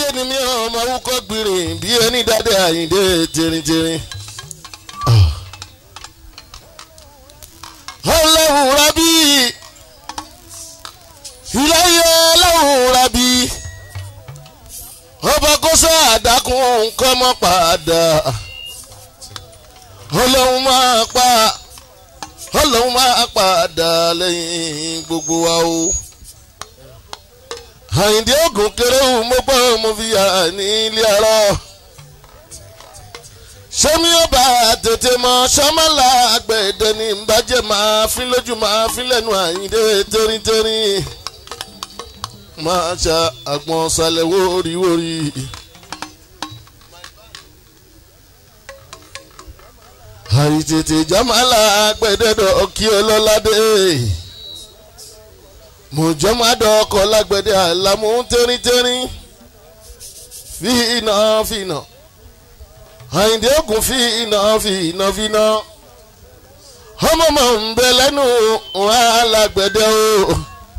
ni mi ọmọ awúkọ́ gbìrìn bí ẹni dáadé àyíndé tìrìntìrìn. ọlọ́run rábí ìláyé ọlọ́run rábí ọba kó sọ àdákùn nǹkan mọ́ padà ọlọ́run máa pa ọlọ́run máa padà lẹ́yìn gbogbo wa o àyìndé ògùn kéré wù mo gbọ́ mo fi yà ní ilé ara sẹ́mi ọba tètè mọ sọ́mọ́lá àgbẹ̀dẹ ní ìbàjẹ́ máa fi lójú máa fi lẹ́nu àyìndé tẹ́rìntẹ́rì máa ṣa àgbọn ṣàlẹ̀ wóríwórí. àìtètè jọ́mọ́lá àgbẹ̀dẹ dọ̀ kí ọlọ́ládé mọ̀jọ́mọ́dọ̀ ọkọ̀ lágbẹ̀dẹ àlámú tẹ́rìntẹ́rì fi iná fi iná àyìndé ògùn fi iná fi iná fi iná ọmọ mọ̀ ń bẹ lẹ́nu alágbẹ̀dẹ o.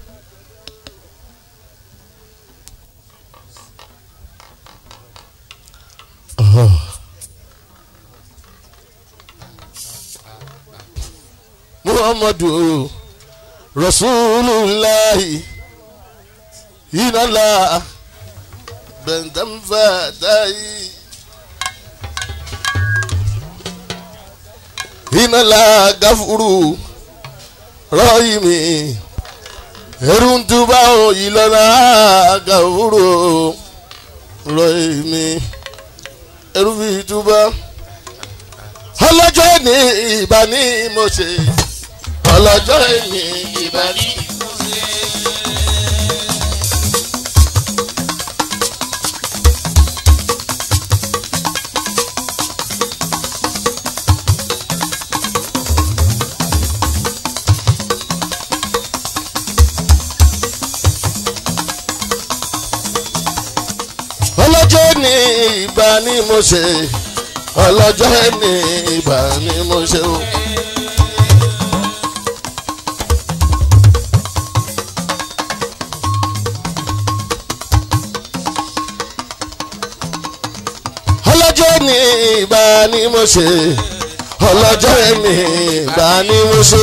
muhammadu rasulillahi inala bẹ̀ntẹ́nfẹ̀tẹ́yì. inala gafuru rọ́ọ̀yìmí eruntuba ìlọ́la gafuru rọ́ọ̀yìmí erufituba ọlọ́jọ́ ní ìbá ní mo ṣe ọlọ́jọ́ ní ìbá ní mo ṣe. ọlọ́jọ́ ní ìgbà ni mo ṣe ọlọ́jọ́ ní ìgbà ni mo ṣe o. ọlọ́jọ́ ní ìgbà ni mo ṣe ọlọ́jọ́ ní ìgbà ni mo ṣe.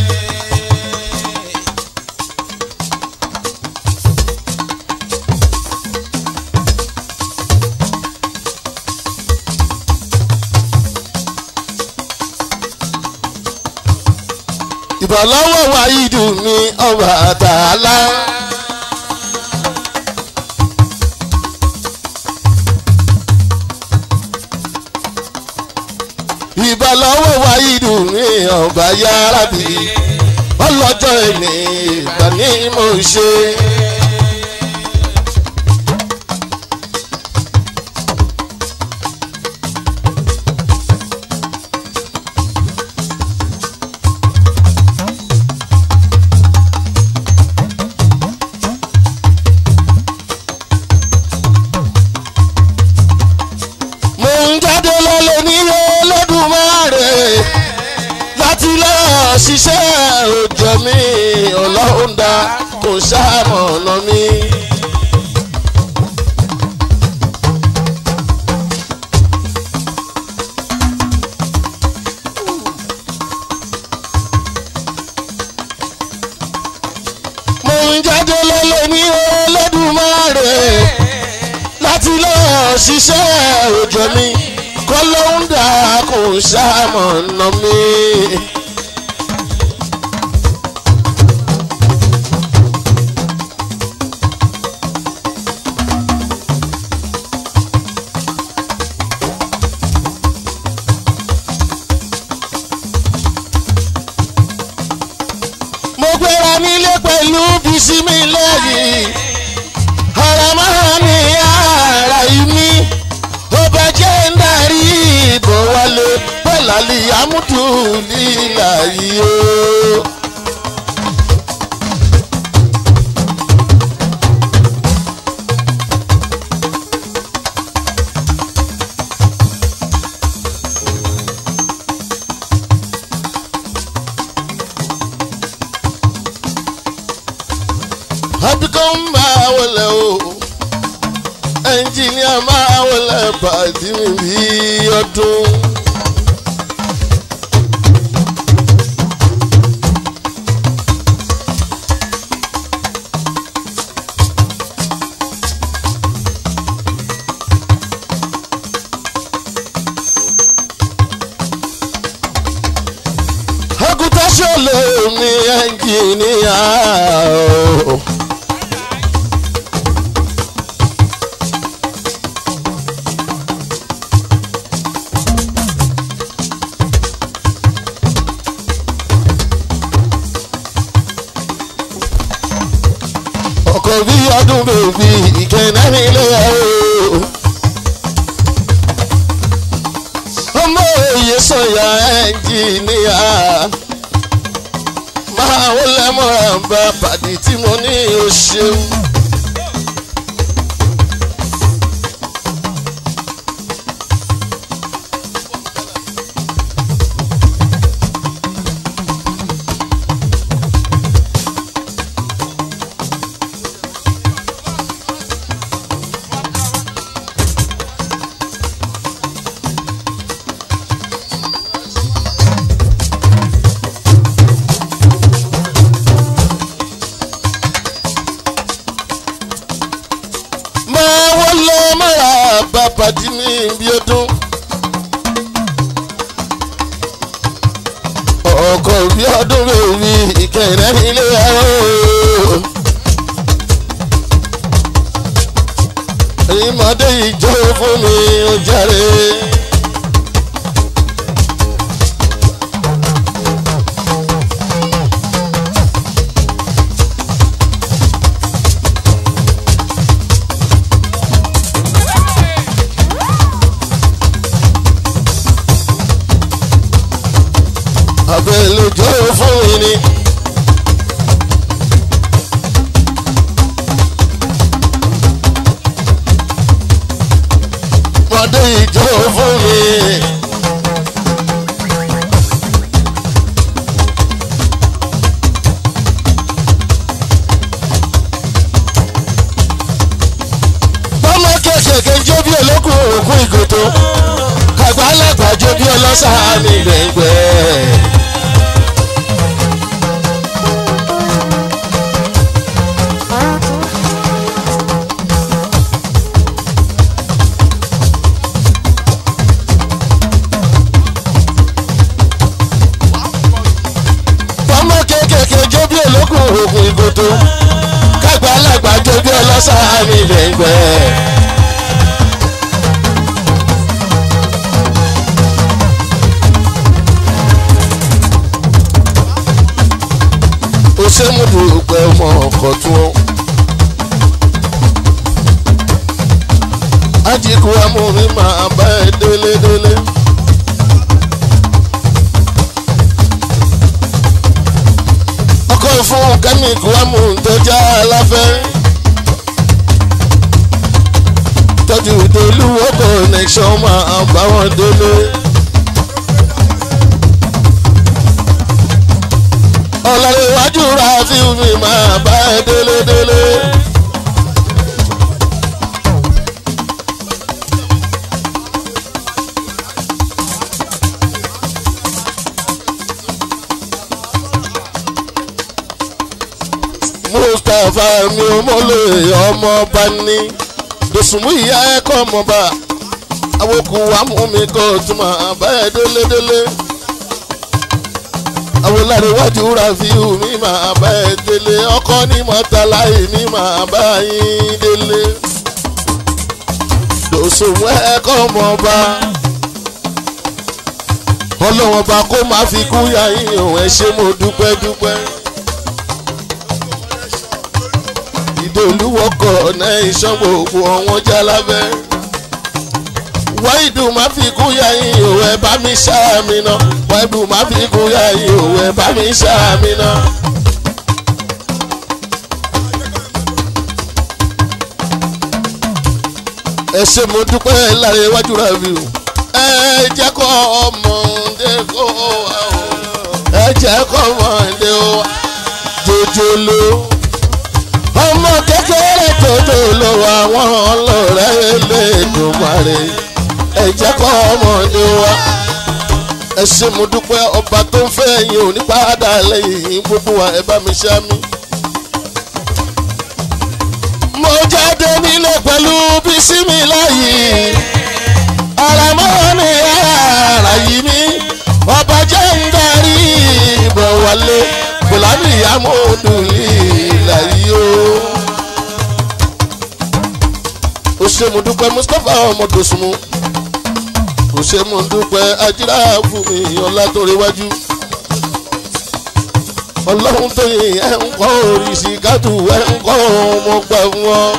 ìbọ̀lọ́wọ́ wáyídù mi ọba àtàlá. ìbọ̀lọ́wọ́ wáyídù mi ọba yárábì ọlọ́jọ́ ìní ìgbà ní mo ṣe. mo ń jáde lọ́lẹ̀ nílé Olódùmarè láti lọ ṣiṣẹ́ òjò mi ọlọ́run dá kò ṣàmọ̀nà mi. mo ń jáde lọ́lẹ̀ ní Olódùmarè láti lọ ṣiṣẹ́ òjò mi kọ́ ló ń dà kó ṣàmọ̀nà mi. mo gbéra nílé pẹ̀lú bísí mi lẹ́yìn ara máa ní ara ìmí ó bá jẹ́ ń darí ìbò wálé pẹ̀láli amúdù lílà yìí o. àbíkọ́ ń bá wọlé o ẹnjìníà máa wọlé pàdé mi bí ọdún. àgùntàn ṣọlẹ mi ẹnjìníà o. ọkọ̀ bí ọdún bèbí ìkẹ́nẹ́ mi lé o. ọmọ òye sọ̀yà ẹnjìníà máa wọlé mọ́ra bá pàdé tí mo ní o ṣeun. máa wọlé mọ́ra bá pàdé mi bí ọdún. ọkọ̀ bí ọdún bèbí ìkẹ́nẹ́ mi lé o. ìmọ̀dé ìjọ fún mi ó jàre. àbẹ̀lẹ̀jọ́ fún mi ni. mọ̀dé ìjọ fún mi. bọ́mọ kékèké jó bí olókùn òkú ìgòtò kàgbá lágbàjọ bí ọlọ́sàá mi gbẹ̀ngbẹ̀. ọmọ kéékèèké jó bí olókùn òògùn ìgòtò kágbá alágbá jó bí ọlọ́sàá mi lẹ́gbẹ́. ó ṣe mú dùpẹ́ ọmọ ọkọ̀ tún ó. ajíkú amúmi máa bá ẹ délé délé. ọkọ̀ fún kẹ́míkù amúntọ́já aláfẹ́. tọ́jú ìdólúwọ́ connection máa bá wọn délé. ọ̀làríwájú rafiu mi máa bá ẹ délé délé. mustapha mi ò mọ̀lẹ́ ọmọ bá ní dòsùnmù ìyá ẹ̀kọ́ ọmọba awoku amúmi kò tún máa bá ẹ délé délé awolariwaju rafiu mi máa bá ẹ délé ọkọ ní mọ́tàláì mi máa bá yín délé dòsùnmù ẹ̀kọ́ ọmọba ọlọ́wọ́n bá kó má fi kú yá yín òun ẹ ṣé mo dúpẹ́ dúpẹ́. ìdòlúwọkọ̀ náà iṣan gbogbo ọ̀wọ́n jálábẹ́. wáìdù má fi kú ya yín òwe bá mi ṣáàmì náà wáìdù má fi kú ya yín òwe bá mi ṣáàmì náà. ẹ ṣe mo dúpẹ́ láre iwájú rẹ̀ mi o. ẹ jẹ́ kó ọmọdé kó wá o. ẹ jẹ́ kó ọmọdé o. jòjòló ọmọ kékeré tòótọ́ ló wà wọ́n lọ́rẹ́ jàre ẹ jẹ́ kọ́ ọmọdé wa ẹ ṣe mo dúpẹ́ ọba tó ń fẹ́ yín ò ní padà lẹ́yìn gbogbo wa ẹ bá mi ṣá mi. mo jáde nílé pẹ̀lú bísímì láyé ara mọ́ ni ara yìí mi ọba jẹ́ ń darí ìbọ̀ wálé fúlàní amóhùndùnlé láyé o. ó ṣe mo dúpẹ́ mustapha ọmọdòsùnmù ó ṣe mo dúpẹ́ ajíra fún mi ọlá tó rẹwájú ọlọ́run tó yin ẹ̀ ń kọ́ oríṣi gádù ẹ̀ ń kọ́ ọmọ gbà wọn.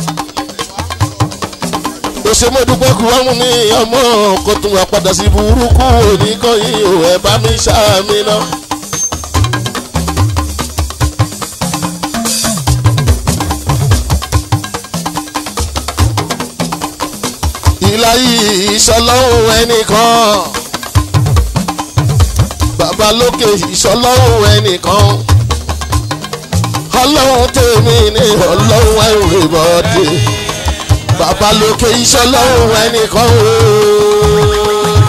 ó ṣe mo dúpẹ́ kú wọ́n mú mi ọmọ kó tún wá padà sí burúkú oníkọ́yìn ò ẹ̀ bá mi ṣáàmì náà. ìlàyé ìṣọlọ́hún ẹnìkan bàbá lókè ìṣọlọ́hún ẹnìkan ọlọ́run tèmi ní ọlọ́run everybody bàbá lókè ìṣọlọ́hún ẹnìkan ooo.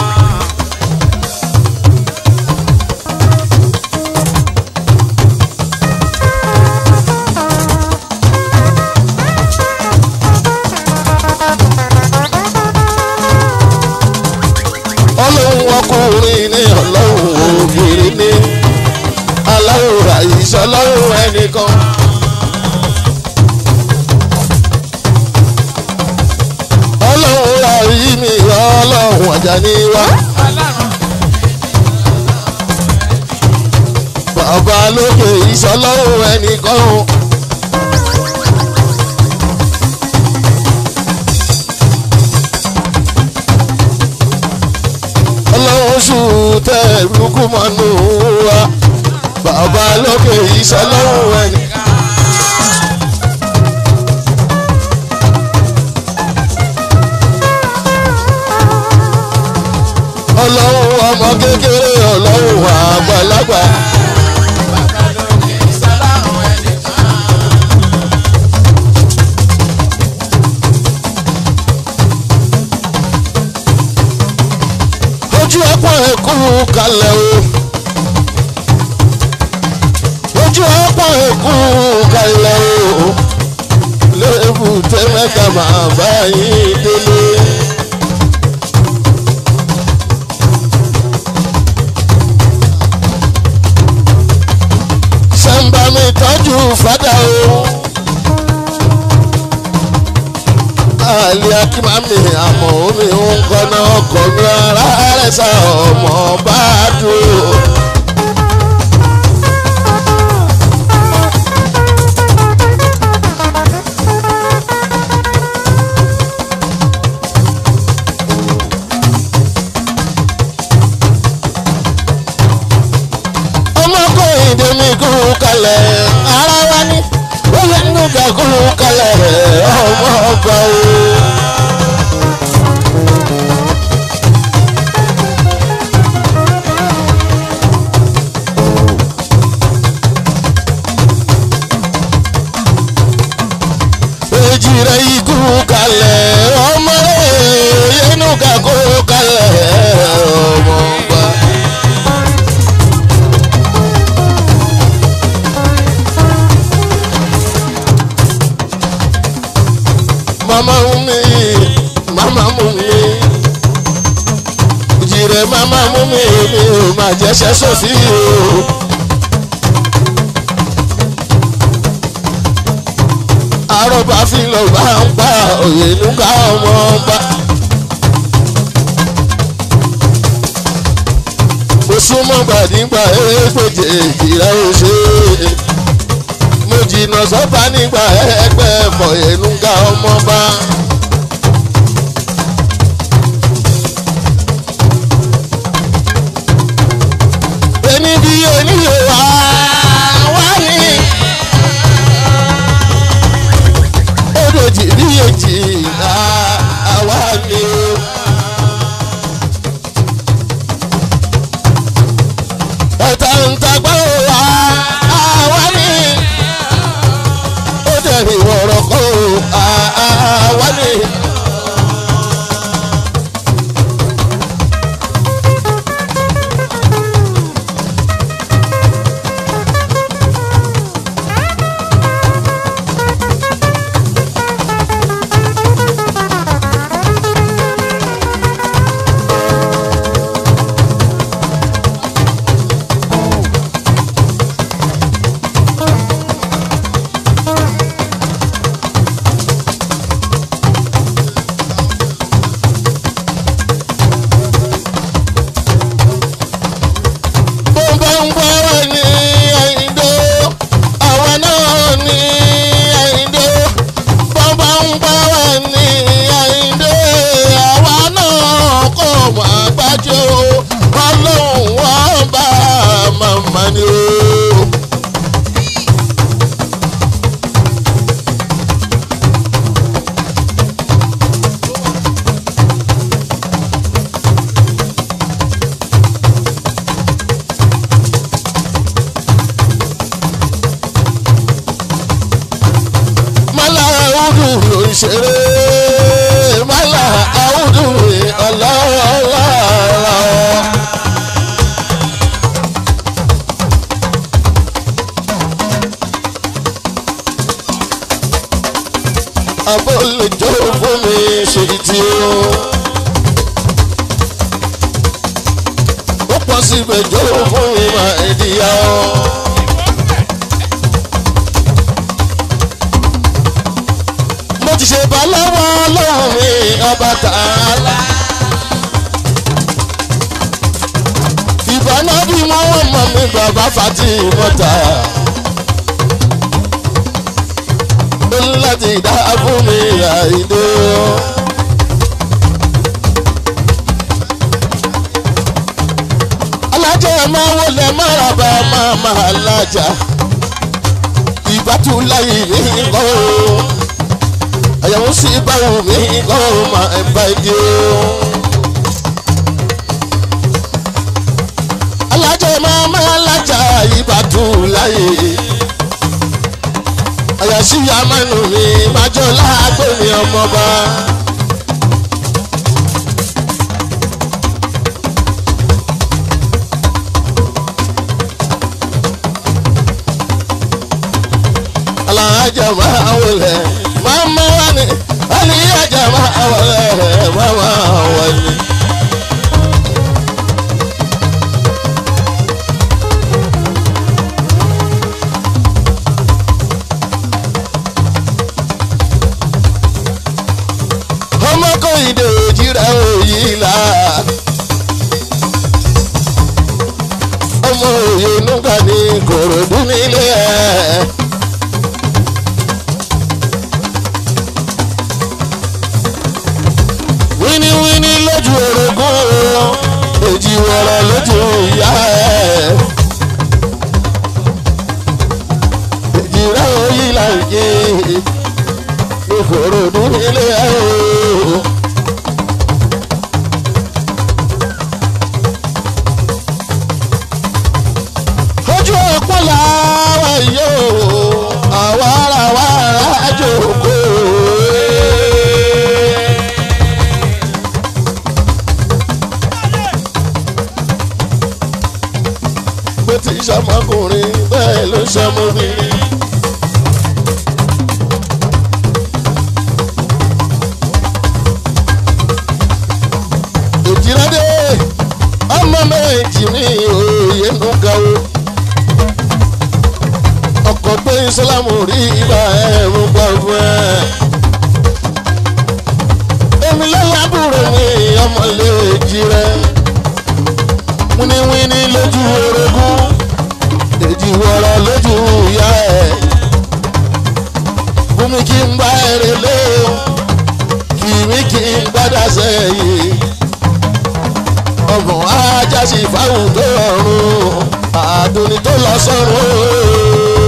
ọlọ́run ọkùnrin ní ọlọ́run obìnrin ní aláwòrán ìṣọlọ́run ẹnìkan. ọlọ́run rárí mi ọlọ́run ọjà ní wá. bàbá lókè ìṣọlọ́run ẹnìkan. ọlọ́run sùn tẹ̀ lukú mọ́nú wa bàbá lókè ìṣọlọ́run ẹni. ọlọ́run ọmọ kékeré ọlọ́run àgbàlagbà. ojú ọpọ ẹkú kalẹ̀ o ojú ọpọ ẹkú kalẹ̀ o lébù tẹ́mẹ́ta máa bá yín délé. sẹ́ńbà mi tọ́jú fada o. káàlì akímàmì àmọ́ omi ń kọ́nà ọkọ̀ mi ara rẹ̀ sá ọmọ bá dúró. ọmọkùnrin tèmi kú kalẹ̀ ara wa ní ó yẹ nínú ká kú kalẹ̀ ọmọ ọgbà o. èjì rẹ̀ ikú kalẹ̀ ọmọ rẹ̀ yẹnu ká kú kalẹ̀ ọmọ ọgbà. mama mumi mama mumi jire mama mumi mi ò má jẹ́sẹ̀ sọ́sí o. àròbá fi lọ bá ń pa òye nígbà ọmọ ọba. mo súnmọ́ gbàdígbà ẹgbẹ̀jẹ̀ ìjìlá òṣè mo jìnnà sọ́ba nígbà ẹgbẹ́ ẹ̀fọ́ ẹ̀nùgà ọmọba. ẹni bí oníyè wá wá ní. odòjì bí èjì àwa ni o. ẹ̀ta ń tagbá wa àwa ni ó dẹ̀rì wọ̀rọ̀ kó àwa ni ṣeré mọ́là àwùjọ ọlọ́ọ̀lá. abó lè jó fún mi ṣe tí o. ó pọ̀ síbẹ̀ jó fún mi máa ìdíyà o. mo ti ṣe bá lọ́wọ́ ọlọ́run mi ọba tààlà. ìbáná bí wọ́n mọ̀ mí bàbá fati mọ́ta. ó ní láti dá fún mi àìdó. alájà máa wọlé máraba máa máa lájà ìbátú láyé mi kọ́ o àyàwó sí báwo mi kọ́ ọ máa ń bá ìdí o. alájà máa máa lájà ìbátú láyé àyàsí amánu mi májọ láàgbé mi ọmọba. alájà máa wọlé mama wani aliyaja máa wọlé mama wani. ọmọ kò ìdè òjìrà òyì là. ọmọ òye nùgbà ní kòròdú nílé ẹ̀. wíníwíní lójú orogún èjì wọ̀rọ̀ lójú ìyá ẹ̀. èjì rẹ̀ òyì là ń yé ìkòròdú nílé ẹ̀ o. ojú ọ̀pọ̀ làwọn yóò àwa ara wa ara jòkó. bó ti ṣọmọkùnrin bẹ́ẹ̀ ló ṣọmọbìnrin. òjìládé ọmọ méjì ní òye ń ga o ọkọ̀ gbé ìsìlámù rí ibà ẹ̀rù gbọ̀ngbọ̀n ẹ̀. èmi lọ́lábùrò mi ọmọlé èjì rẹ̀ wíníwíní lójú orogún èjì wọ̀rọ̀ lójú ìyá ẹ̀. bùnmi kí n bá ẹ̀rẹ̀ lé o kì mí kí n gbádà sẹ́yìn ọgbọ̀n ajá sí fáwọn tó rọrùn àdùnní tó lọ sọ́run.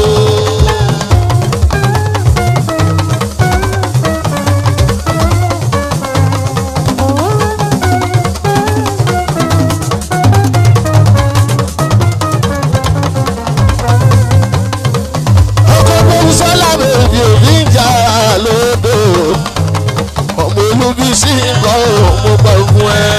ọkọ̀ bẹ́ẹ̀ sọ́lá bèbí òbí ń jà lódò ọmọ olúbi sí nǹkan ò mo gbà fún ẹ.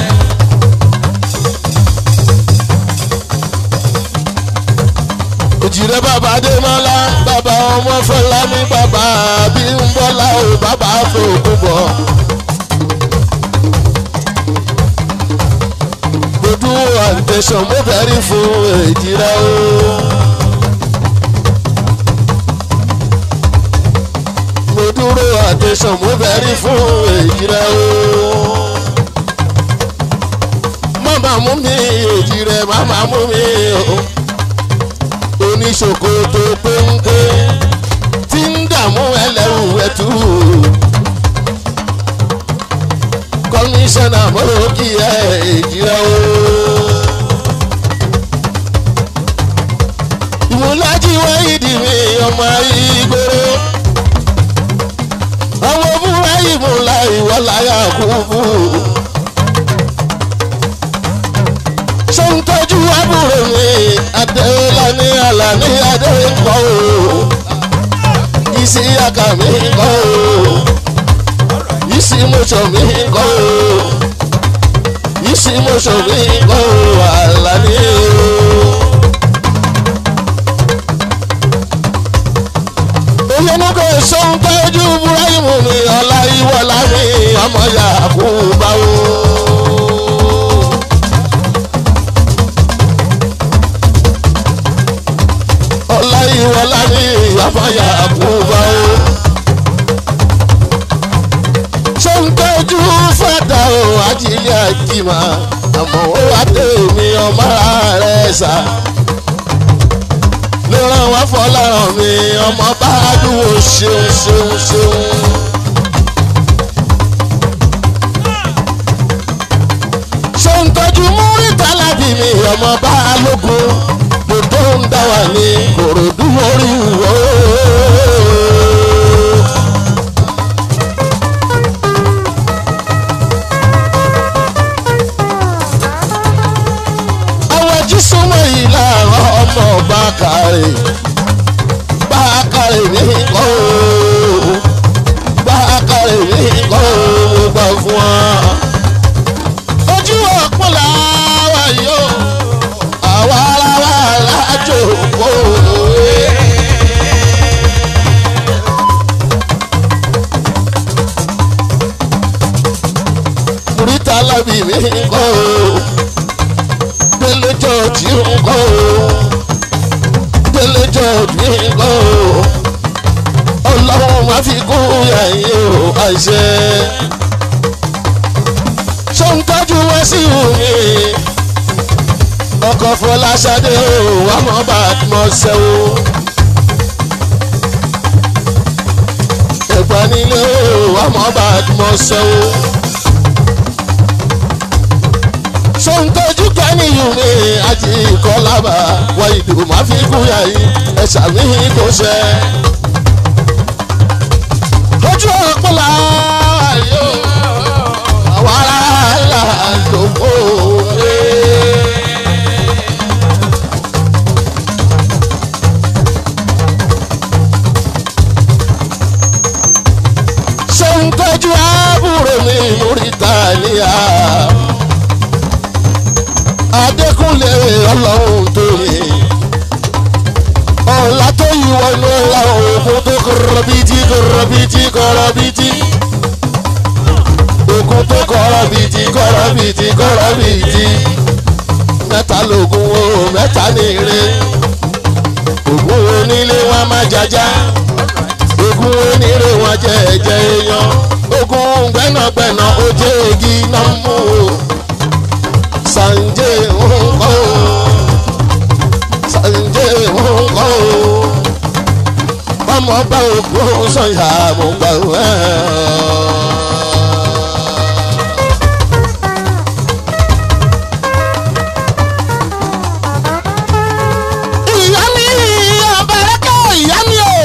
òjìrẹ́ bàbá adémọ́lá bàbá ọmọ fọlámi bàbá bímbọ́lá ò bàbá fòkúbọ̀. gbogbo àtẹ̀sán mo bẹ̀rí fún èjìrẹ́ o. mo dúró àtẹ̀sán mo bẹ̀rí fún èjìrẹ́ o. màmá mú mi èjìrẹ́ màmá mú mi o oníṣòkòtò péńpé tí ń dààmú ẹlẹ́rù ẹ̀tù. kọmíṣánná mọ́lòkì ẹ̀ èjìrẹ́ o. ìmúlájí wáyídì mi ọmọ ìgboro. àwọn múra ìmúlá ìwọ́láyà kúkú. ṣé ń tọ́jú àbúrò mi adéọlá ní àlàní adéǹkọ́ o isi aka mi kọ́ o isi moṣọ mi kọ́ o isi moṣọ mi kọ́ o Àlàní o. olóńgbò sọ́n tọ́jú Ibrahim ní ọlá ìwọlá mi ọmọ Yakuba o. ọlá ìwọlá mi ọmọ Yakuba o. sọ́n tọ́jú fàdà o ajílẹ̀ àjìmá àmọ́ ó wá tèmi ọmọ rẹ̀ sá ló ràn wá fọláràn mi ọmọ bá dúró ṣeun ṣeun ṣeun. ṣé ń tọ́jú múrítà lábì mi ọmọ bá lógun gbogbo ń dá wà ní kòròdú orí wò. àwọn jí súnmọ́ yìí láàárọ̀ ọmọ ọba kárẹ̀ bá kárẹ̀ ní kọ́ o bá kárẹ̀ ní kọ́ o mo gbà fún wa. ojú ọ̀pọ̀ làwa yóò àwa ara wa lájò kó o. Mùrítà lábì mi kọ́ o délé jọ́ọ̀jì ń kọ́ o délé jọ́ọ̀jì ń kọ́ o ọlọ́run máa fi kún yàyín o àṣẹ. ṣó ń tọ́jú wá sí omi ọkọ̀ fọláṣadé o wà mọ́ bá a mọ́ ṣẹ́ o. ẹ̀gbọ́n nílé o wà mọ́ bá a mọ́ ṣẹ́ o. sọ́ńtọ́jú kẹ́niyùn mi àti ìkọlábà wọ ìdò máa fi kú yàyí ẹ̀ṣà mi kò ṣe. lójú ọ̀pọ̀lá yóò àwọn ará ló kó o. sọ́ńtọ́jú àbúrò mi múrítà níyà adékúnlé ọlọ́run tó yẹ ọ̀la tó yí wọnú ọ̀la òkun tó kọ̀rọ̀ bìtì kọ̀rọ̀ bìtì kọ̀rọ̀ bìtì òkun tó kọ̀rọ̀ bìtì kọ̀rọ̀ bìtì kọ̀rọ̀ bìtì mẹ́ta lògùn o mẹ́ta nìire ògùn onílé wọn má jaja ògùn oníire wọn jẹ ẹ̀jẹ̀ èèyàn ògùn gbẹ́nàgbẹ́nà ó jẹ́ igi náà mú o sanje ńkọ́ sanje ńkọ́ ọmọ bá ògùn sọ̀yà mo gbà wẹ́. ìyá mi ọ̀bẹ̀rẹ̀kẹ̀ ìyá mi o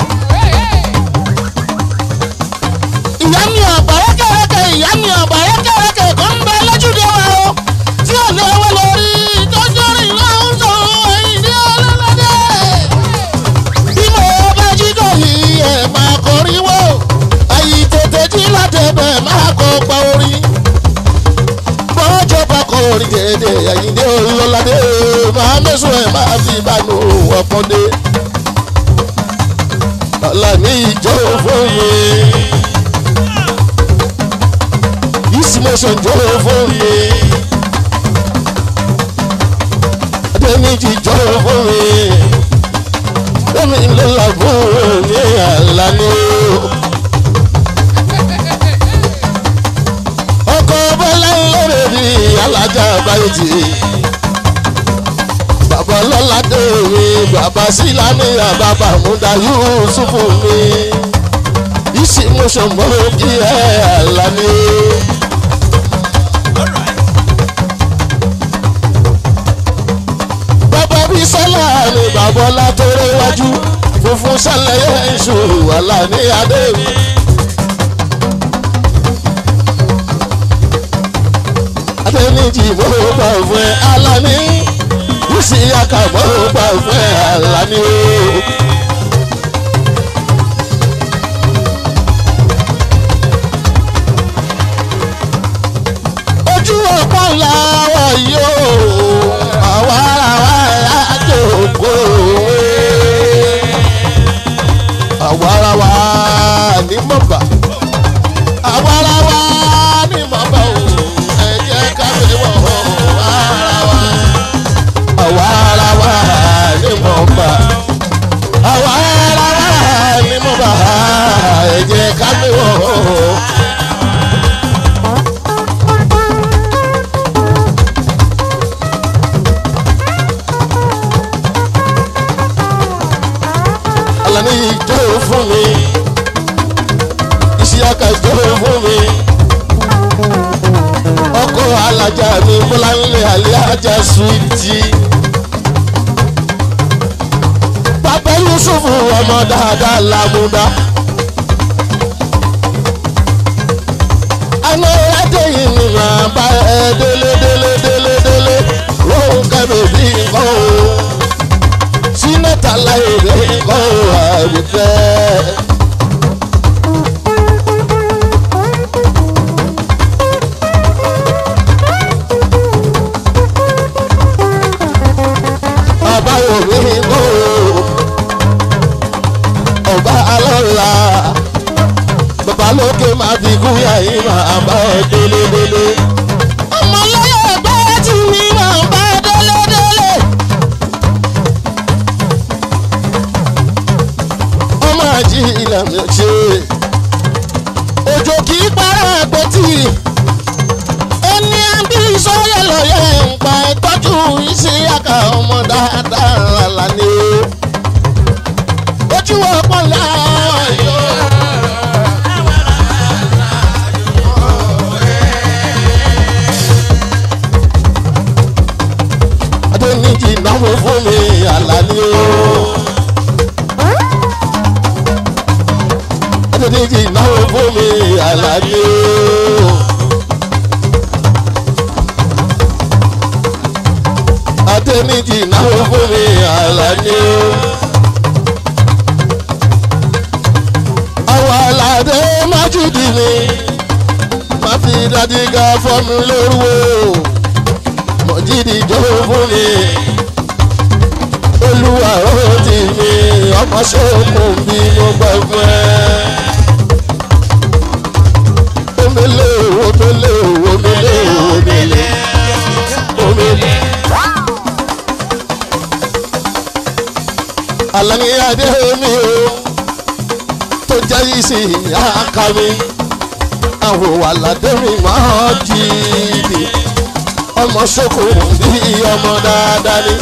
ìyá mi ọ̀bẹ̀rẹ̀kẹ̀rẹ̀kẹ̀ ìyá mi ọ̀bẹ̀rẹ̀kẹ̀rẹ̀kẹ̀ kò ń bẹ lójúde wa o tí ò lè wọ lórí tọ́jú rìn lọ́hùn sọ ẹ̀yìn ní ọlọ́lọ́dẹ. bí mo bá jí dòyí ẹ̀ máa kọrin wò àyè tètè jí látẹ̀bẹ̀ máa kọ pa orin. bọ́jọ́ bá kọ orin dédé ẹ̀yìn ní ọlọ́lọ́dẹ máa mẹ́sùn ẹ̀ máa fi ìbánu ọ̀pọ̀dé. ọ̀làní ìjọ fún mi ìsìmọ̀sán jọ fún mi. Adéníjì jọ fún mi. Bẹ́ẹ̀ni ló làbúrò ní Àlàní o. Ọkọ̀ Bọ́lá lórí rí alájà báyìí tì. Bàbá lọ́lá dé mi, bàbá sílámì, bàbá múdà Yúsùfù mi. Ìsìmọ̀sán mọ́ kí ẹ Àlàní o. bàbá bí sọ́lá ni bàbá ọlá tó réwájú funfun sálẹ̀yẹ iṣu wàhálà ní adé mi. adéníjì mo gbà fún ẹ alani bùsí aka mo gbà fún ẹ alani o. àwarawa ni mo bá o ẹ jẹ́ ká fi wọ̀ àwarawa àwarawa ni mo bá àwarawa ni mo bá ẹ jẹ́ ká fi wọ̀. Alani ìjọ fún mi ìṣíyàkà ìjọ fún mi ọkọ alájà mi bọ́láńlé alájà suwìtì bàbá yusufu ọmọ dáadáa làmúdá àná ẹdẹ yìí ni màá bá ẹ délé délé délé délé lóhùn kẹmẹ bí nǹkan o sínátà láyé rẹ nǹkan o àbífẹ́. ọba òwe kó ọba alọ́la bàbá lókè máa fi kú yàyí máa bá ẹ délédélé. ọmọ lọ́yọ̀ ẹgbẹ́ tí mi máa bá délédélé. ọmọ àjí ìlànà ṣe òjò kì í para àpótí ẹni àbí sọ́yẹ̀ lọ́yẹ̀ ń pa ìtọ́jú ìṣíyàkà ọmọ dáadáa lálá ni ó. ojú ọpọ láàyò. adéníjì náwó fún mi àlá ni ó. adéníjì náwó fún mi àlá ni ó. adéníjì náwó fún mi àlàní o. àwọn aládé májúdì ni má fi dájígá fọ́mi lórúwó mọ̀jídì jó fún mi. olúwa ó ti mi ọmọ ṣòkùn bí mo gbọ́ fún ẹ. omele omele omele omele omele. Àlàní adé mi o tó jẹ́ ìsì àká mi àwọn àlàdé mi máa jìbì ọmọ ṣoko bí ọmọ dáadáa ni.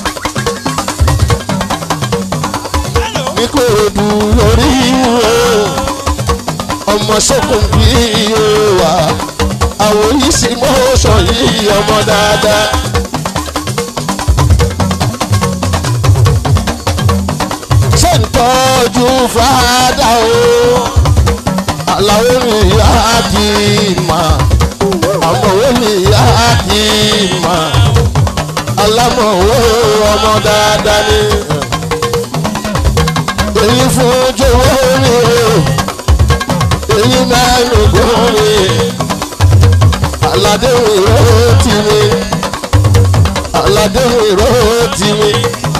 ní kò dù lórí o ọmọ ṣoko bí o wà àwọn ìsì mọ́ṣọ̀ yìí ọmọ dáadáa. ṣe ń tọ́jú fàdà o àlàó mi yá kí n mà àmọ̀wé mi yá kí n mà alámọ̀wé ọmọ dáadáa ni èyí fún jọ̀wọ́ mi o èyí mẹ́rin gún mi aládé mi ró tì mí aládé mi ró tì mí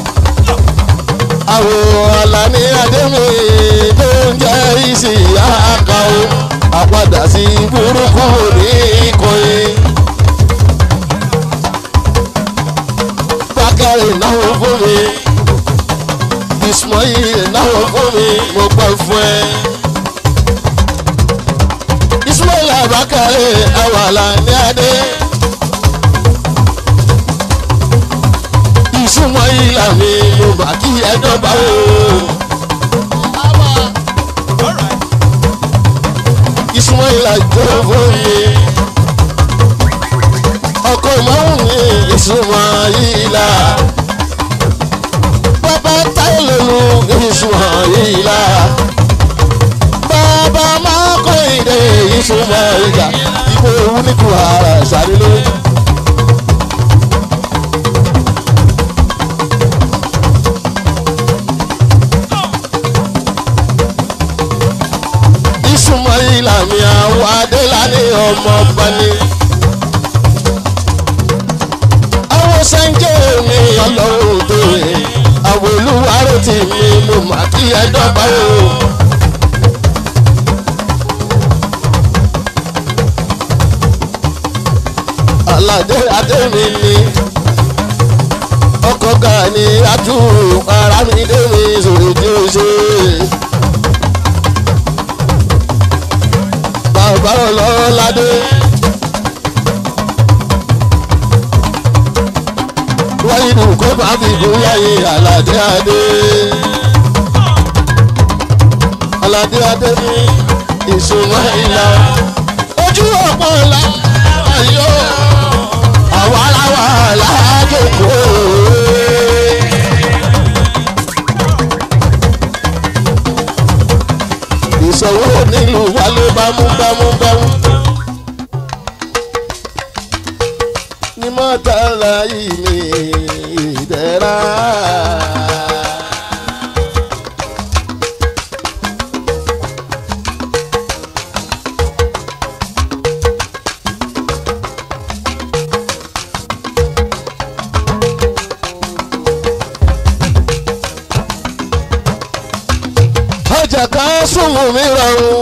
àwọn Àlàní Adémi tó ń jẹ́ ìsì àkà o àpadà sí burúkú ní ìkọyé. Bákàrè náwó fún mi Ismail náwó fún mi mo gbọ́ fún ẹ. Ismail Bákàrè àwọn Àlàní Adé. ìsúnmọ́ ìlà mi mo bà kí ẹ dọ́gba o. ìsúnmọ́ ìlà jọ fún mi. ọkọ ìmọ̀rún mi ìsúnmọ́ ìlà. bàbá táyé lólu ìsúnmọ́ ìlà. bàbá máa kọ́ ìdè ìsúnmọ́ ìlà. ìbò ewu ní kù ara ṣàlélẹ́. ìsúnmọ́yìnlá mi àwọn adélàní ọmọ bani. àwọn sẹ́ńjẹ́ mi ọlọ́run tó rè àwọn olúwarò tì mí mo mà kí ẹ dọ́gba o. aládé adémi ni ọkọ̀ ga ni atú ara mi dé mi sòrò tí ó ṣe. bàbá ọlọ́ládé. wáyé nù kó bá fi gún láyé aládé adé. aládé adé ní ìṣúná ìlà ojú ọ̀pọ̀ ọ̀la ayọ̀ àwa aláwa alájòkó. ìṣòwò nílùú wálé bámúbámúbámú. ní mọ́tàlá yìí ní ìdẹ́ra. ọjà kan súnmù mi rọrùn.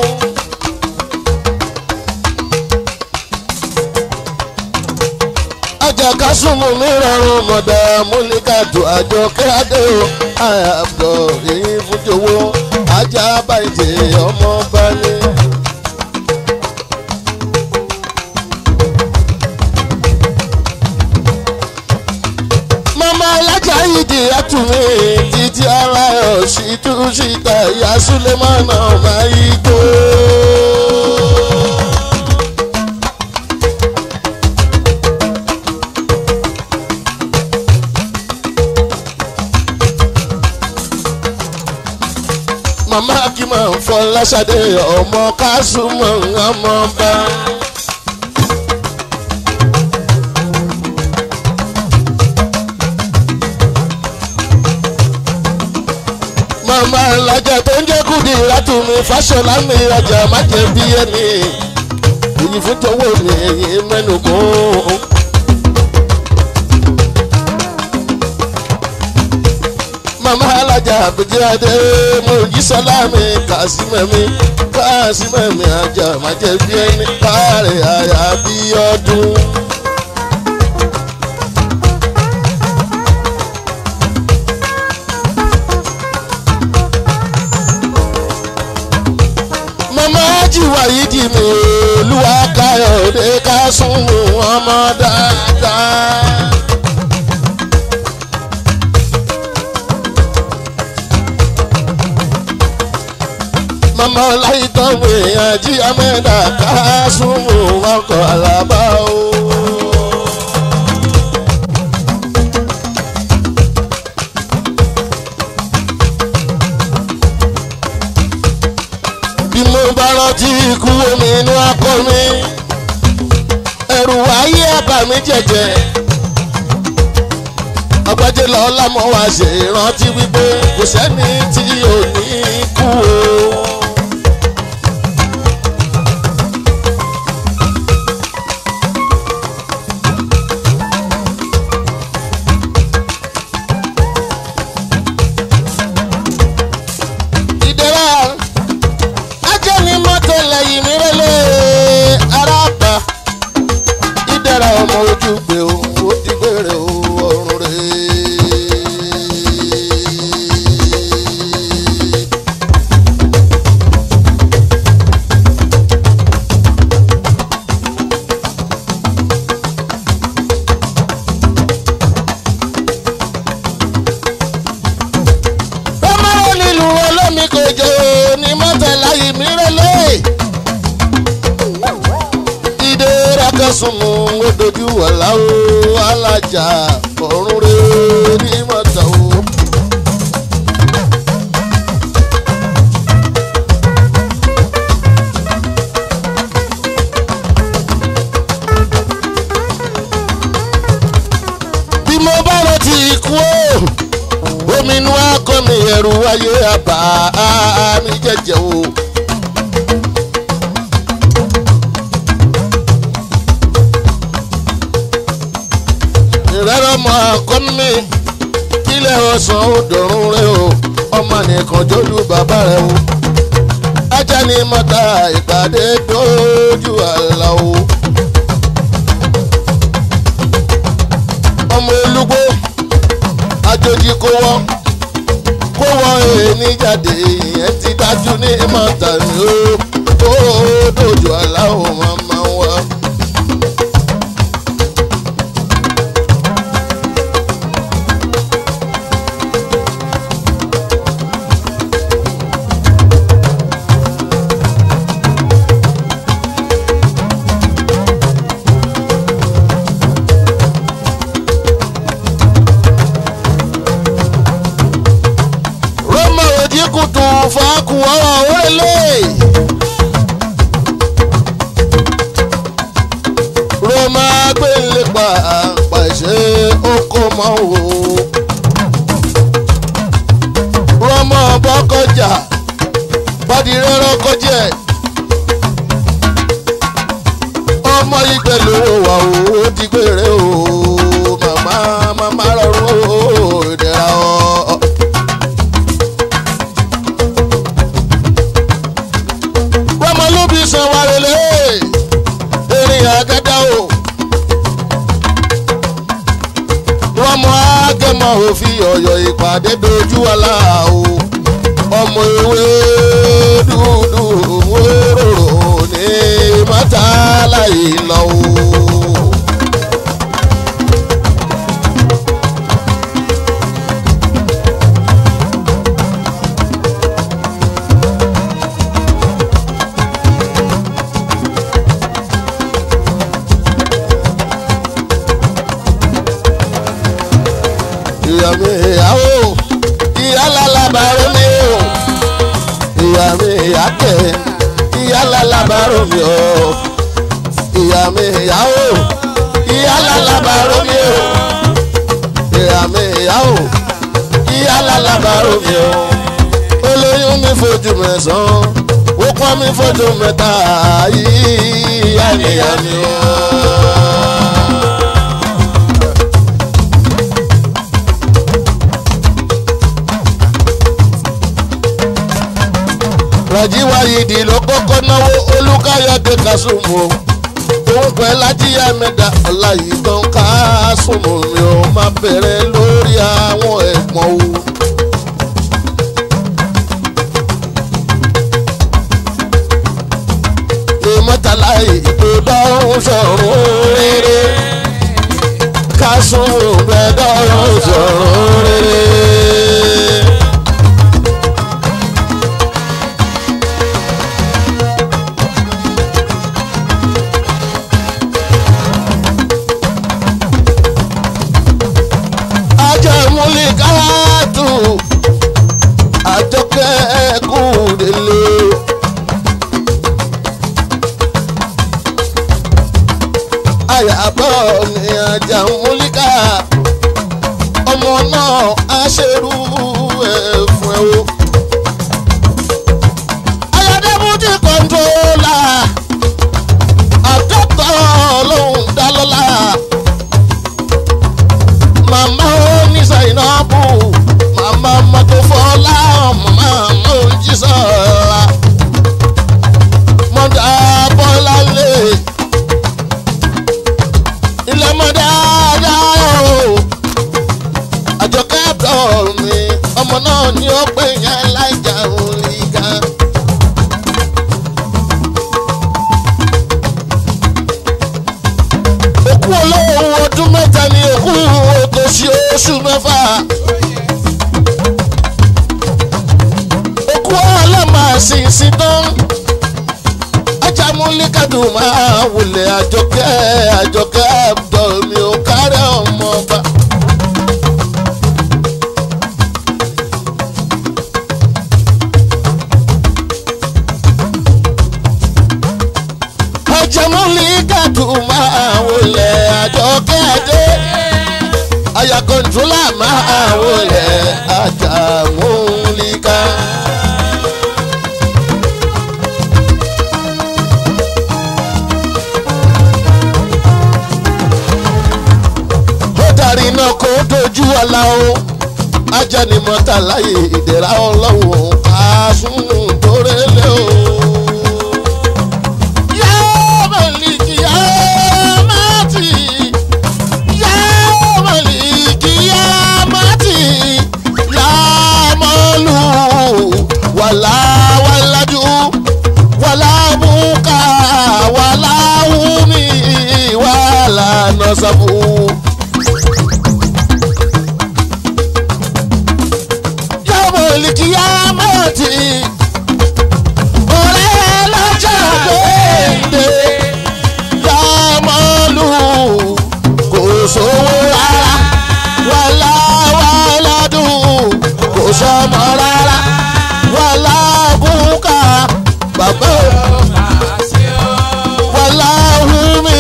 ọjà kan súnmù mi rọrùn mọ̀dà múlíkàtù àjọ kíádé o àyàbọ̀ èyí fújowó ajá bàjẹ́ ọmọ balẹ̀. mama alájà yìí di àtúnmí títí ara ẹ̀ ṣì tún síta ìyá sulemana máa yí tó. mama kí máa ń fọ lásàdé ọmọ kásùmọ̀ ọmọ bá. màmá alájà tó ń jẹ́ kùdì látùmí fáṣọlá mi ọjà má jẹ́ bí ẹni èyí fún tọwọ́ mi èyí mẹ́nu kún. màmá alájà àbújá adé mo jí sọlá mi kàásìmẹ̀ mi kàásìmẹ̀ mi àjà má jẹ́ bí ẹni káàrẹ̀ àyà bí ọdún. mama ajiwa yìí di mi olúwa káyọ̀dé ká sún ọmọ dáadáa. mama ọláyítọ́ mi àjí amẹ́dà ká sún ọkọ̀ alábá o. bí mo bá rántí ikú omi inú akọ mi ẹrù ayé àbá mi jẹjẹ ọgbẹ́jẹ lọ́la mọ́ wá ṣe rántí wípé kò sẹ́ni tí ò ní kú o. ìdẹ́rà ajẹ́ ni mọ́tò lẹ́yìn mi rẹ́lẹ̀ aráàpá ìdẹ́rà ọmọ ojú gbé o ó ti gbére o ọrùn rẹ̀. ọmọ nílùú olómi kò jẹ́ ní mọ́tò lẹ́yìn mi rẹ́lẹ̀ ìdè rákẹ́sùnmù ó dojú wàlá o alájà ọ̀run rẹ̀ ní mọ́tò o. bí mo bá rántí ikú o omi inú akọ mi ẹrù ayé àbá mi jẹjẹ o. ìrẹ́rọ̀ mọ akọ mi kílẹ̀ ọ̀sán ó dọ̀rùn rẹ o ọmọ nìkan jólú bàbá rẹ o. ajá ni mọ́ta ìpàdé dójú àlà o. wọ́ kó wọ́ èèní jáde ìyẹn ti dájú ní mọ́tà ni ó ó dojú aláwọ̀ máa máa wá. rọ́mọ òjì kùtù fàákùn ọ̀rọ̀ wẹ́lẹ̀. rọ́mọ agbélé pa pàṣẹ oko mọ́ wò. rọ́mọ bọ́kọjà bọ́dìrẹ́rọ́ kọjẹ́. ọmọ ìgbẹ́ lówó wà ó ti gbére o màmá màmá rọrùn ó dẹ̀ra ọ́. rọmọlúbi sanwó-arẹlẹ erin àgádá o rọmọ agẹmọ òfin ọyọ ìpàdé dojú ọlá o ọmọ ewé dúdú wérò ní mọ́tàlá ìlọ o. ìyá mi ìyàwó ìyá lálábàárò mi o ìyá mi ìyá kẹ ìyá lálábàárò mi o ìyá mi ìyàwó ìyá lálábàárò mi o ìyá mi ìyàwó ìyá lálábàárò mi o olóyún mi fojú mẹ́sàn-án ó pọ́n mi fojú mẹ́ta ìyá nìyá mi o. Raji Wayidi ló kọ́kọ́ náwó Olúkáyọ̀dé Kásùmù o òun pẹ́ lájíyá mẹ́ta ọ̀la yìí tán Kásùmù mi ò máa bẹ̀rẹ̀ lórí àwọn ẹ̀pọ̀n o. ìmọ̀tàlá ìdò dọ́rùn sọ̀rùn rere Kásùmù bẹ́ẹ̀ dọ́rùn sọ̀rùn rere. ajẹmúlíkàtù àjọkẹ́ kùdélé. àyàbọ̀ ni ajẹmúlíkà ọmọ náà aṣerú ẹ̀ fún ẹ o. ayọ̀dẹ́bùtì kọ́ńtólà àjọkọ̀ lòún dá lọ́la màmá oníṣà ìnáàbù màmá mọ́tòfọ́lá màmá mojísọ́lá mọ́tà bọ́lá lé ilé mọ́tà dáhùn àjọkẹ́ àbọ̀ mi ọmọ náà ní ó pè yẹn láìjà òní kan. òkú olówó ọdún mẹ́ta ni òkú òtòṣì oṣù mẹ́fà. òkú ọlọ́mà sínsìn tán. ajámúlíkàdùn máa wulẹ̀ àjọkẹ́ àjọkẹ́ àbọ̀ mi ò kárẹ̀ ọmọ ọba. ajámúlíkàdùn máa wulẹ̀ àjọkẹ́ àdé aya kọ̀ǹtólà máa wọlé àjàmúlíkà. ó darí iná kó dojú ọ̀la o ajá ni mọ́tà láyé ìdẹ̀ra ọlọ́wọ́ àásùnù tó rẹ́lẹ̀ o. Yá Málíkì, yá Mátì, yá Málíkì, yá Mátì, sówó rárá wàlá wàládùn kò sọmọ rárá wàlá bùkà bàbá wàlá hùmí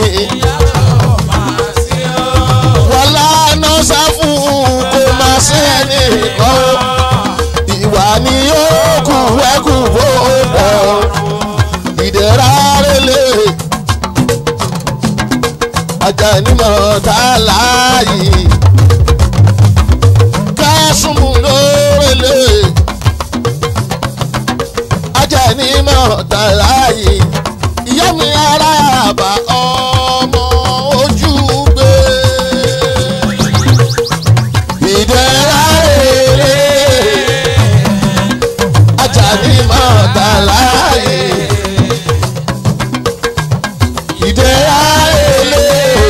wàlá nọ́sàfù kò má sẹ́ni kan ìwà ni ó kù ẹkù bó pọ̀ ìdẹ̀ra rẹ̀lẹ̀ ajanimọ̀ tá a láàyè kásùmù lórẹ̀lẹ̀ ajanimọ̀ tá a láàyè ìyá mi ara àbá ọmọ ojú gbé ìdẹ̀ra rẹ̀lẹ̀ ajanimọ̀ tá a láàyè ìdẹ̀ra rẹ̀lẹ̀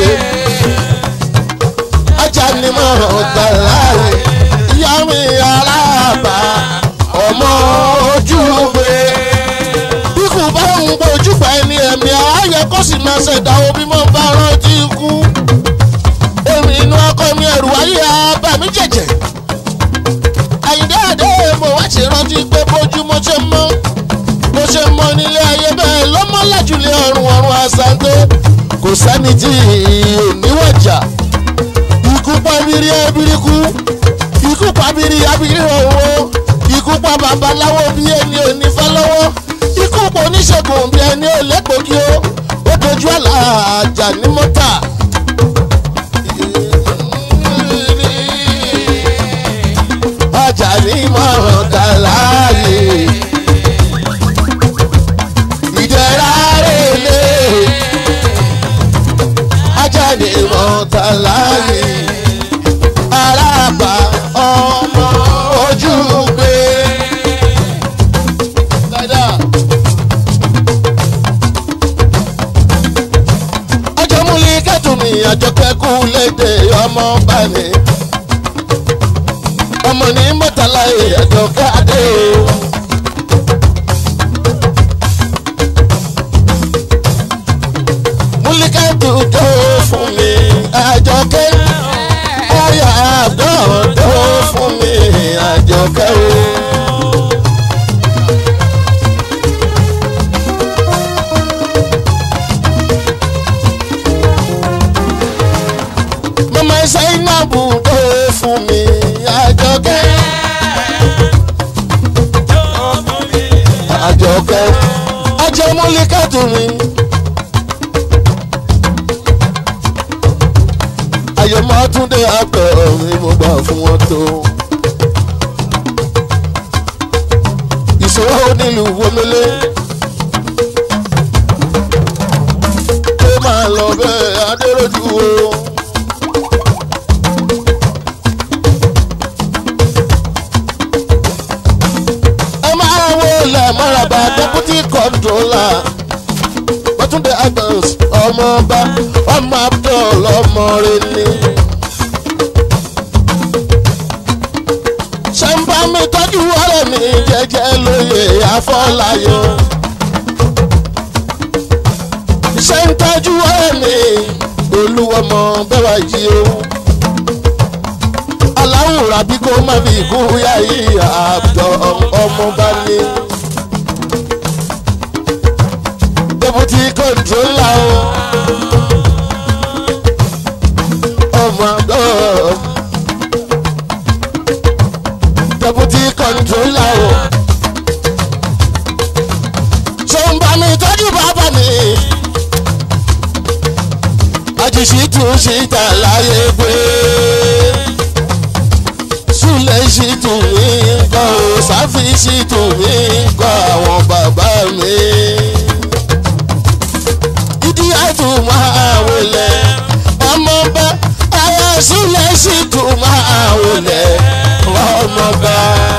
ajanimọ̀ tá a láàyè ìyá mi ara àbá ọmọ ojú gbé bí kò bá ń bójú pa ẹni ẹ̀mí ààyè kó sì máa ṣẹ̀dá omi mọ́ bá rántí ikú èmi inú ọkọ mi ẹ̀rù ayé abàmí jẹ̀jẹ̀ àyíndé àdé mo wá ṣe rántí pé bójú mo ṣe mọ́ mo ṣe mọ́ nílé ayé bẹ́ẹ̀ lọ́mọ́ lájúlé ọ̀run ọ̀run àṣàǹdé kò sẹ́ni tí ò níwọ̀jà ikú pa bírí ẹbíríkú ikú pa bírí abírí owó ikú pa babaláwo bí ẹni ò ní fẹ́ lọ́wọ́ ikú pa oníṣègùn bí ẹni ò lẹ́gbòógì ó ó dojú àlà àjà ní mọ́tà. ajá ní mọ̀ọ́dà láàyè ìdẹ̀ra rèlé ajá ní mọ̀ọ́dà láàyè arábà ọmọ ojú gbé. ọjọ́ múlí kẹ́tùmí àjọkẹ́kù lédè ọmọ bá ní ọmọ ní mọ́tàlá ẹ̀jọ̀ káàdé o. múlíkàtù tó fún mi àjọkẹ́ ọ̀yà àbọ̀ tó fún mi àjọkẹ́ o. mama zainabu tó fún mi àjọkẹ́. àjọkẹ́ ajẹmúlíkàtù mi. àyẹ̀mọ́ túndé àgbẹ̀ mi mo gbà fún wọn tó. ìṣòro nílùú wọlé. ó máa lọ bẹ́ẹ̀ adéròjú o. ẹ máa wọlé mọ́ràbà deputy controller Bọ́túndé Agnes ọmọọba ọmọ Abdul ọmọ rẹ ni. ṣé ń bá mi tọ́jú ọ̀rẹ́ mi jẹ́jẹ́ lóye Afọláyọ̀. ṣé ń tọ́jú ọ̀rẹ́ mi olúwọmọ bẹ́wà yìí o. aláwòrán bí kò má fi kú yá yìí Abdul ọmọọba ni. deputy controller o. Oh my God. Deputy controller o. Ṣé ń bá mi tọ́jú bàbá mi? Àjèṣì tún ṣìtà láyé pé. Súlẹ̀ ṣì tún mí kọ́ ò sáfì ṣì tún mí kọ́ àwọn bàbá mi ìdí àtún máa wọlé ọmọ bá ara sílẹ̀ sì tún máa wọlé ọmọ bá.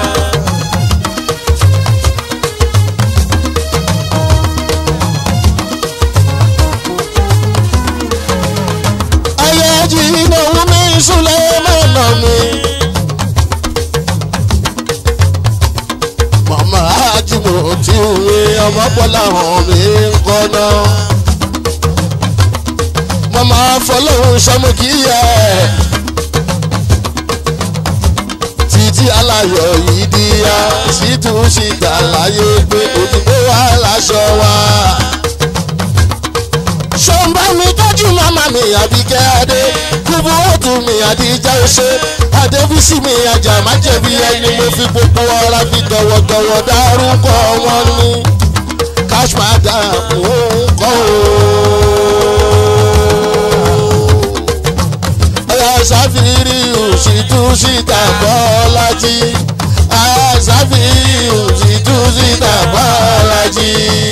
ayé jí ìnáwó mi súlẹ̀ mọ́nà mi. màmá àjùmọ̀ tí òwe ọmọ pọ̀ láwọn mi ń kọ́ náà mama máa fọlọ́hún sọmọkìyẹ títí aláyọ̀ yìí di ya sítú síta láyé pé òdìbò wà láṣọ wa. ṣọ́nbà mi tọ́jú màmá mi àbíkẹ́ adé kúbú ọ̀tún mi àdíjà ṣe adébísí mi ajá má jẹ̀bi ẹni mo fi gbogbo ọ̀rá fi tọ̀wọ̀tọ̀wọ̀ dárúkọ wọn ní cash madam ń kọ́ o. ṣàfìrí òṣìtú síta bọ́lájí ṣàfìrí òṣìtú síta bọ́lájí.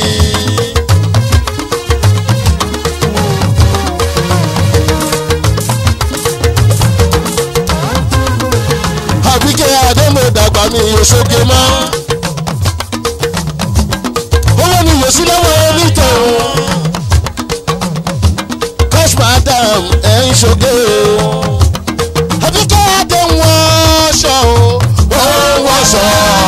àbíkẹ́ adémọ̀dàgbà mi òṣogbe mọ́ owó ni yòsí lọ́wọ́ onítọ̀hún cash madam ẹ̀ ń ṣoge o àbíkẹ́ adé wọ́n ṣọ o wọ́n ṣọ.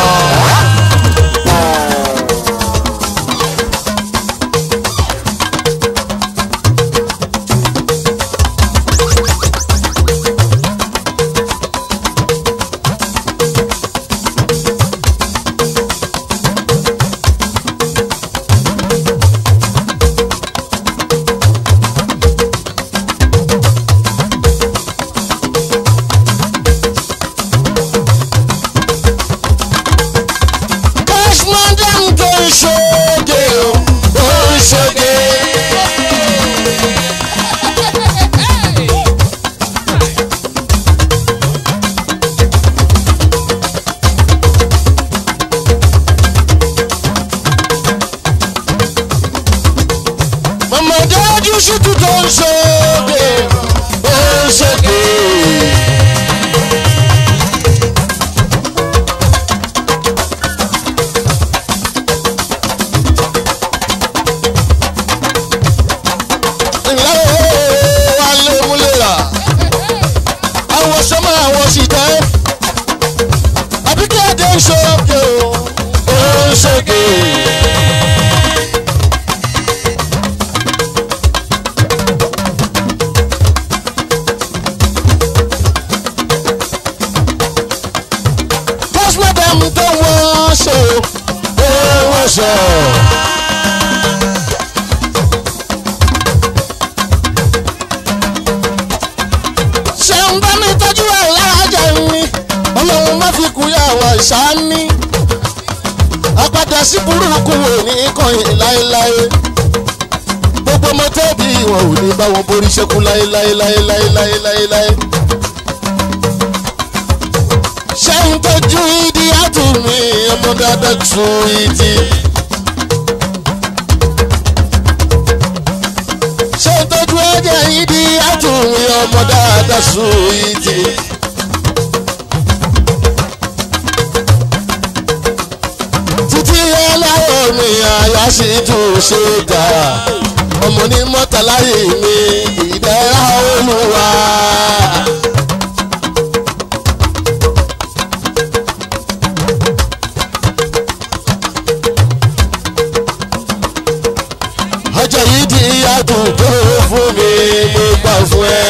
cash madam tó ń ṣoge o ó ń ṣoge. mọ̀mọ́dé ojú ṣùtú tó ń ṣoge ó ń ṣoge. ńlá ooo wà lómúlera àwọn sọmọ àwọn sì tẹ àbíkẹ́ adé ń ṣoge o ó ń ṣoge. postmortem tó wọ́n ṣe ó wọ́n ṣe. ṣeun bá mi tọ́jú ẹ̀ láàjà mi ọlọ́run má fi kú yà wá ìṣáání apádà sí burúkú wò ní kọ̀yìn láéláé gbogbo ọmọ tẹ́bí wọn ò ní bá wọn borí ṣẹ́kù láéláéláéláéláéláé ṣeun tọ́jú ìdí àtúnmí ọmọ dáadáa tún ìdí. ṣé tọ́jú ẹ̀jẹ̀ yìí di àtúnwí ọmọ dáadáa sùn yìí ti. títí ẹlẹ́wọ̀n mi àyà sì tún ṣe gà ọmọ ní mọ́tàláyé mi ìdẹ́ra olúwa. ọjọ́ yìí di àdúgbò fún mi mo gbà fún ẹ.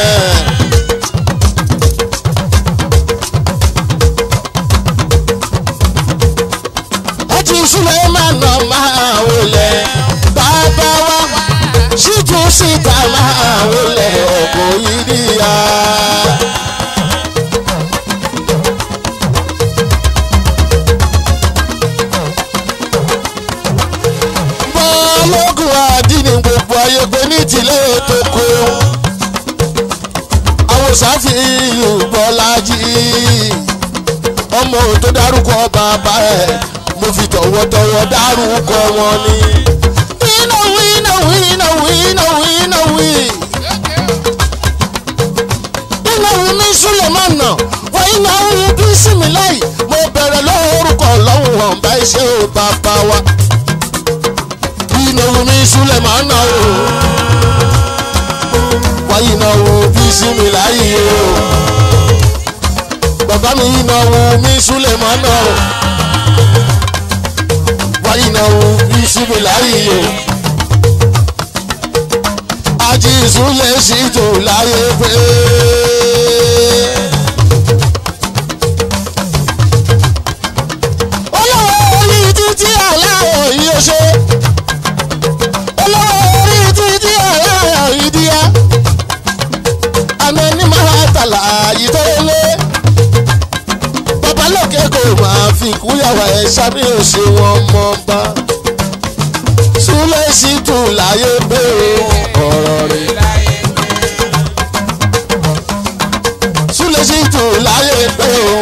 ọtí ìṣúlẹ̀ máa nà máa wọlé bàbá wa ṣíjú síta máa wọlé ọkọ̀ yìí níyà. bọ́ọ̀lọ́gùn àdínní gbogbo ayé pé ní tìlẹ̀ tó kó àwọn sáfìyù bọ́lájì ọmọ tó dárúkọ bàbá ẹ̀ mo fi tọ̀wọ̀tọ̀wọ̀ dárúkọ wọn ni. iná wí iná wí iná wí iná wí iná wí. iná wí mi súlẹ̀ má nà wọ́n iná wí bí sinmi láì mo bẹ̀rẹ̀ lórúkọ lọ́hùn hàn bá iṣẹ́ ò bàbá wa ìnáwó mi súlẹ̀ máa ń nà o. wáyé ìnáwó bí sinmi láyé o. bàbá mi ìnáwó mi súlẹ̀ máa ń nà o. wáyé ìnáwó bí sinmi láyé o. ajísùn lè ṣètò láyé pé. olówó orí títí aláwọ̀ yìí ó ṣe olówó orí títí aláwọ̀ yìí díẹ̀ àmọ́ ní máa tàlà yìí tó lé babalókè kò máa fi kúyàwó ẹ̀ sábẹ́ òṣè wọn mọ́ bá súnlẹ̀ sí tún láyé pé ọ̀rọ̀ rẹ̀ súnlẹ̀ sí tún láyé pé o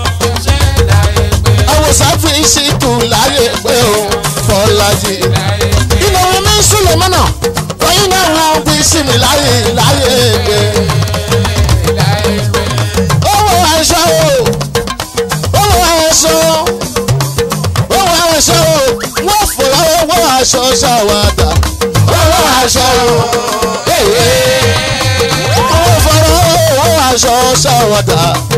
àwòsàn fi sí tún láyé pé o fọlájì inú omi mi ń súnlẹ̀ mọ́nà oyin náà wọ́n bí sí mi láyé láyé pé owó aṣọ o owó aṣọ owó aṣọ o wọ́n fòrò owó aṣọ ṣàwádà owó aṣọ o owó fòrò owó aṣọ ṣàwádà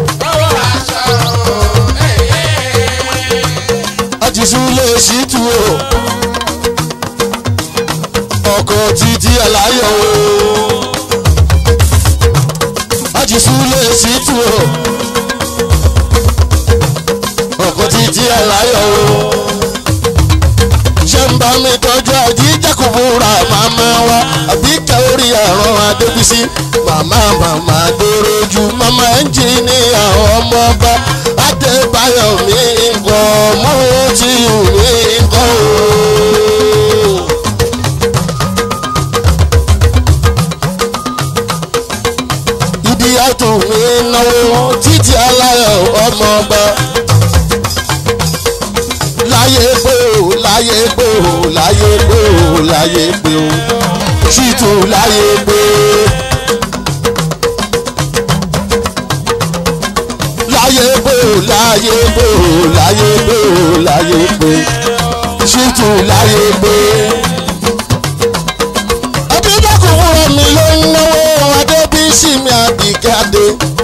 àtìsú lè ṣí tu o ọkọ̀ títí aláyọ̀ o àtìsú lè ṣí tu o ọkọ̀ títí aláyọ̀ o ṣé ń bá mi tọ́jú àjíjàkùbúra màmá wa àbí kẹ́órì àrùn adébísí màmá màmá dòrojú màmá ẹnjìníà ọmọ ọba adébáyọ̀ mi nǹkan mú tí ò ní nǹkan o. ìdí àtò mi náwó títí aláyọ̀ ọmọ ọba láyé pé o láyé pé o láyé pé o láyé pé o ṣìtò láyé pé. láyé pé o láyé pé o láyé pé o láyé pé ṣìtò láyé pé. adédọ́kùn fúnra mi ló ń náwó adébísí mi àbíkádé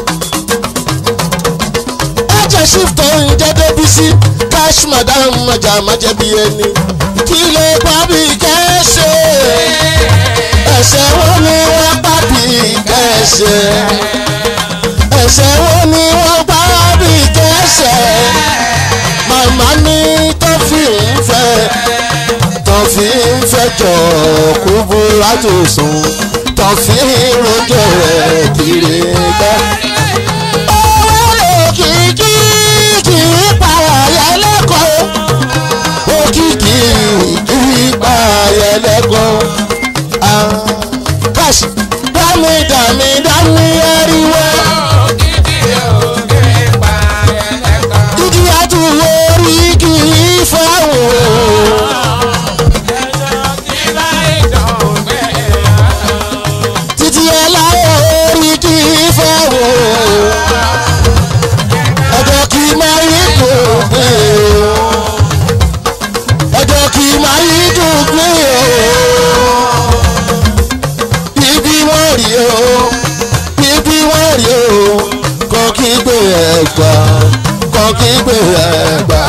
ẹ̀jẹ̀ ṣíftọ̀ ń jẹ́ débísí cash madam ọjà májẹ̀bi ẹni kí ló pa bí kẹ́sẹ̀ ẹ̀ṣẹ̀ wo ni wọ́n pa bí kẹ́sẹ̀ ẹ̀ṣẹ̀ wo ni wọ́n pa bí kẹ́sẹ̀ màmá ní tó fi ń fẹ́ tó fi ń fẹ́ jọ kúbú látòsùn tó fi ń rojọ́ rẹ̀ kiri gbẹ́. owó lòkìkí kì í para yẹlẹ́kọ̀ọ́ òkìkí kì í para yẹlẹ́kọ̀ọ́ káṣí dámì dámì dámì ẹ̀ríwọ́ dídí àtúwò orí kì í fáwọn títí ẹláwọ̀ orí kì í fáwọn ọjọ́ kì í máa yí dùn pé ọjọ́ kì í máa yí dùn pé ibi wọ́n rí o ibi wọ́n rí o kọ́ kí gbé ẹ̀gbà kọ́ kí gbé ẹ̀gbà.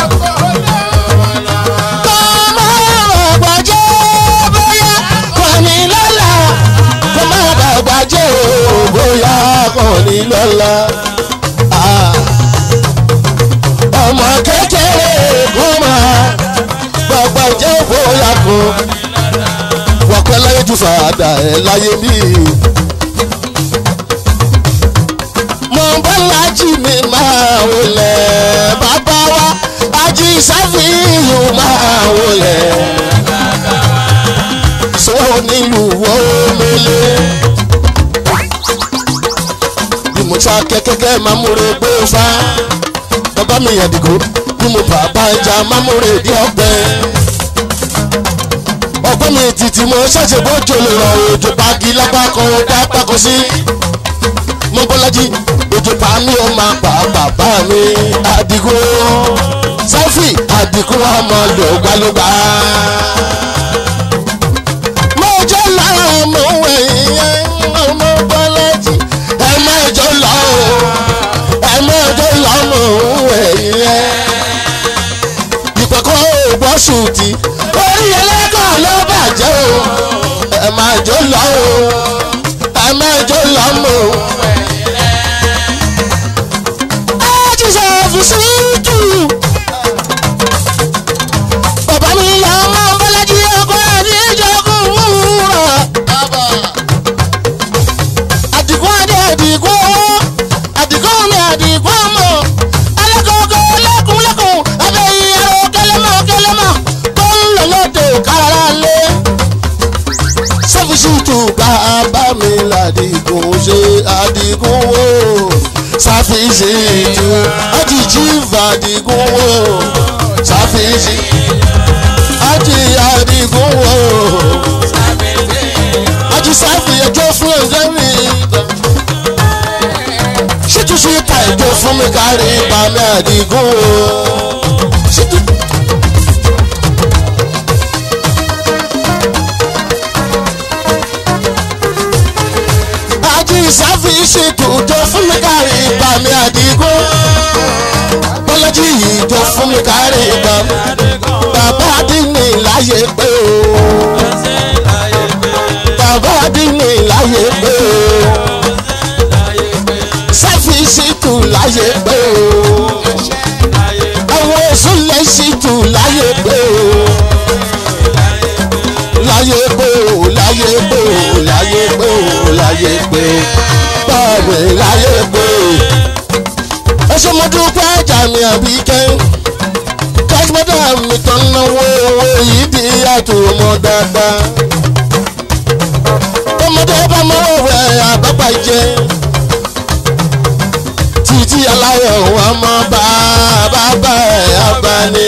Kọ́mọ ọ̀gbà jẹ́ bóyá kò ní lọ́la. Kọ́mọ ọ̀gbà jẹ́ o bóyá kò ní lọ́la. Ah. Ọmọ kékeré kó máa gbàgbà jẹ́ bóyá kò. Wọ́pẹ́ láyé ju fàdà ẹ̀ láyé mi. Mo bá lájí mi máa wọlé bàbá wa ají sáfìyù máa wọlé. Sọ́wọ́ nílùú wọ́ọ́mẹ́lẹ́. Bí mo ta kẹ́kẹ́kẹ́ máa múre gbé fa. Bàbá mi àdìgún bí mo bàbá ẹja máa múre dí ọgbẹ́. Ọgbọ́n mi títí mo ṣẹ̀ṣẹ̀ bójú lè rọ òjò pagi lápá kan dá pákó sí mọ́bọ́lájí ojú pa mí ó máa pa bàbá mi àdìgún sáfì àdìgún ọmọ lògbàlògbà. mo jẹ́ lára ọmọ ẹ̀yìn ọmọ bọ́lájí ẹ má jọ lọ o ẹ má jọ lọ ọmọ ẹ̀yìn ìpẹ̀kọ́ ògbọ́sùn ti orí ẹlẹ́kọ̀ọ́ ló bàjẹ́ o ẹ má jọ lọ o. mọ̀. Ájí ṣàfihàn tù. Bàbá mi yà ọmọ Bọ́lájí ọkọ àti ìjọkùn wúrà. Àdìgún adé àdìgún owó. Àdìgún mi àdìgún ọmọ. Alákòókò lẹ́kùn lẹ́kùn. Abẹ́ ìyàrá kẹlẹ́mọ̀ kẹlẹ́mọ̀. Tó ń lọ lóde kára lé. Sọ́fíṣìtù bàbá mi làdìgún ṣe àdìgún wò. Sàfíṣìtù àjìjì fàdìgún wò. Sàfíṣì àjì àdìgún wò. Àjì sáfì ẹjọ́ fún ẹ̀jẹ̀ mi. Ṣètò ṣe ta ẹjọ́ fún mi kárí bàmí àdìgún wò. Ṣètò. àjí ìsáfìsì kùjọ fún mi kárí ibà mi àdìgún bọ́lájì yìí jọ fún mi kárí ibà mi bàbá dínì láyé pé o bàbá dínì láyé pé o sáfìsì tù láyé pé o àwọn èso lẹ́sì tù láyé pé o láyé pé o láyé pé o láyé pé o láyé pé o báwo láyé pé o. ẹ ṣe mo dúpẹ́ ẹja mi àbí kẹ́ kájúmọ́dá mi tán náwó owó yìí di àtò ọmọ dáadáa. ọmọdé bá mọ òwe àbábà jẹ títí aláyọ̀ wọn mọ bá bàbá ẹ̀ abáni.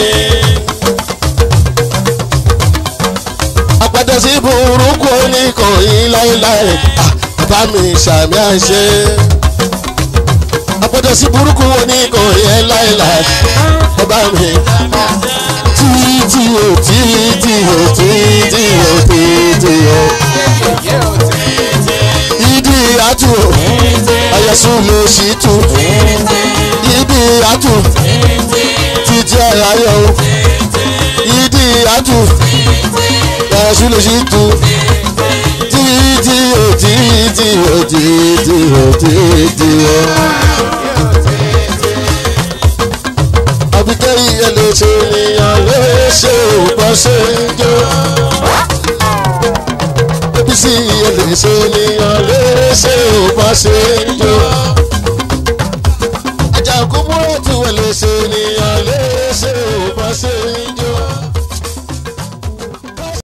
àpàdé sí burúkú oníkànnì láéláé Ah, bàbá mi ṣàmì àṣẹ. àpàdé sí burúkú oníkànnì láéláé bàbá mi. títí o títí o títí o títí o. ìdí àtú o àyẹ̀sùn ló ṣì tù. ìdí àtú títí ayọ̀ o. ìdí àtú ẹ̀sùn lè ṣì tù títí o títí o títí o títí o. àbíkẹ́ iye lè ṣe ènìyàn lè ṣe òpó ṣe ń jó. bísí iye lè ṣe ènìyàn lè ṣe òpó ṣe ń jó. ajá kúbúrò tí wọ́n lè ṣe ènìyàn.